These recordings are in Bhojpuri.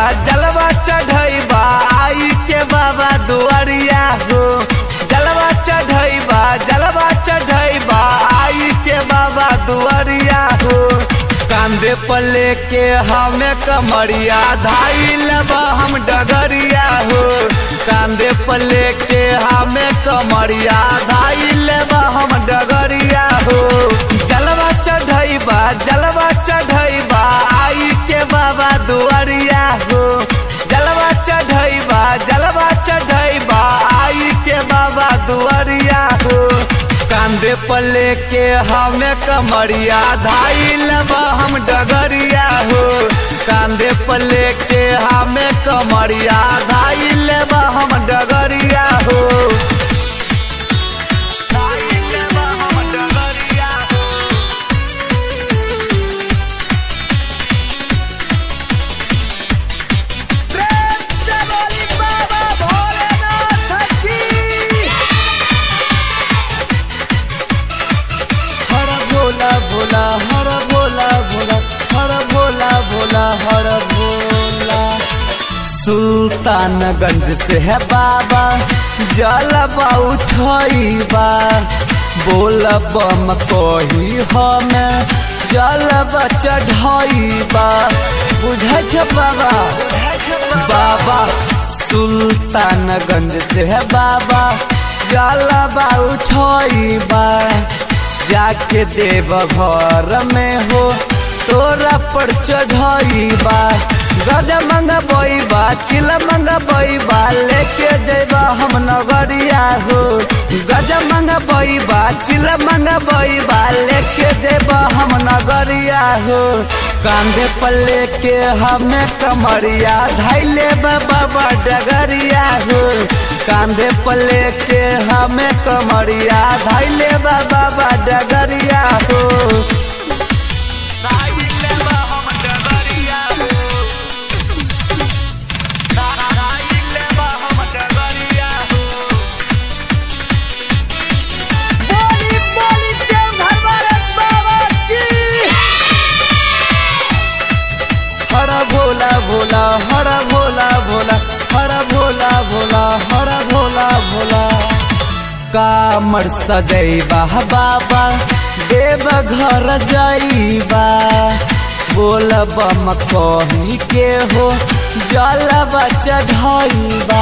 जलवा चढ़ैबा आई के बाबा दुआरिया हो जलवा चढ़ैबा जलवा चढ़ैबा आई के बाबा दुआरिया हो कांधे पर लेके हमें कमरिया धाई लेबा हम डगरिया हो कांधे पर लेके हमें कमरिया धाई लेबा हम डगरिया हो जलवा चढ़ैबा जलवा चढ़ैबा आई के बाबा दुआरिया हो जलवा चढ़ैबा जलवा चढ़ैबा आई के बाबा दुआरिया हो कांधे पर लेके हमें कमरिया धाई लेबा हम डगरिया हो कांधे पर लेके हमें कमरिया धाई लेबा हम डगरिया हो धाई लेबा हम डगरिया हो प्रेम से बोली बाबा भोलेनाथ की हर भोला भोला हर भोला भोला हर भोला भोला हर भोला सुल्तानगंज से है बाबा जलबा उठैबा बोल बम कही हमें जलबा चढ़ैबा बुझै छ बाबा बाबा सुल्तानगंज से है बाबा जलबा उठैबा जाके देव घर में हो तोरा पर चढ़ैबा गज मंगबैबा चिल मंगबैबा लेके जैबा हम नगरिया हो गज मंगबैबा चिल मंगबैबा लेके जैबा हम नगरिया हो कांधे पर लेके हमें कमरिया धैले बाबा डगरिया हो कांधे पर लेके हमें कमरिया धैले बाबा डगरिया हो धैले बा हम डगरिया हो। धैले बा हम डगरिया हो। बोली बोली देवघर वाले बाबा की हर भोला भोला हर भोला भोला हर भोला भोला हर भोला भोला कामर सजैबा बाबा देव घर जाइबा बोल बम कही के हो जलबा चढ़ैबा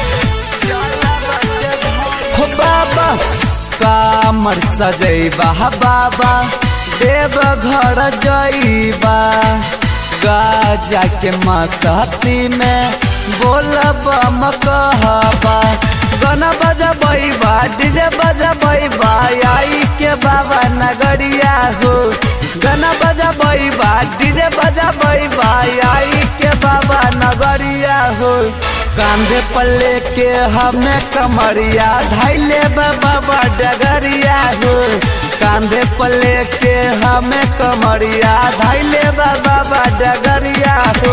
हो बाबा कामर सजैबा बाबा देव घर जाइबा गाजा के मस्ती में बोल बम कहबा गाना बजबैबा डीजे बजबैबा आई के बाबा नगरिया हो गाना बजबैबा डीजे बजबैबा आई के बाबा नगरिया हो कांधे पर लेके हमें कमरिया धैले बाबा डगरिया हो कांधे पर लेके हमें कमरिया धैले बाबा डगरिया हो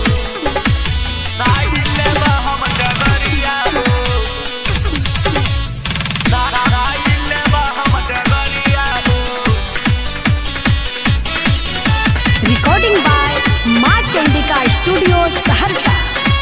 धैले बा हम डगरिया हो। धैले बा हम डगरिया हो। Recording by Maa Chandika studio Saharsa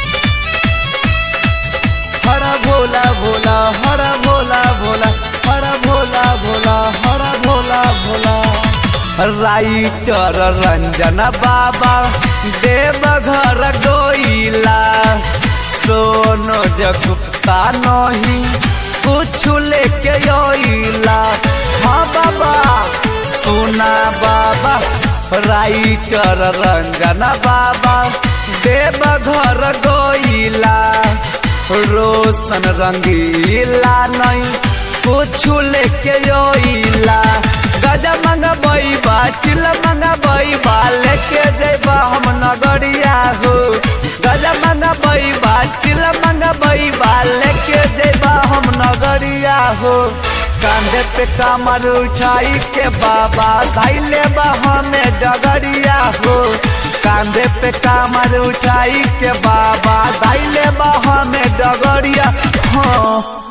हर भोला भोला हर भोला भोला हर भोला भोला हर भोला भोला राइटर रंजन बाबा देव घर गोइला सोनो जगुप्ता नहीं कुछ लेके योइला हाँ बाबा सुना बाबा राइटर रंजन बाबा देव घर गोइला रोशन रंगीला नहीं कुछ लेके योइला गजा मंगबैबा चिल मंगबैबा लेके जैबा हम नगरिया हो गजा मंगबैबा चिल मंगबैबा लेके जैबा हम नगरिया हो कांधे पे कमर उठाई के बाबा धैले बा हमें डगरिया हो कांधे पे कमर उठाई के बाबा धैले बा हमें डगरिया हाँ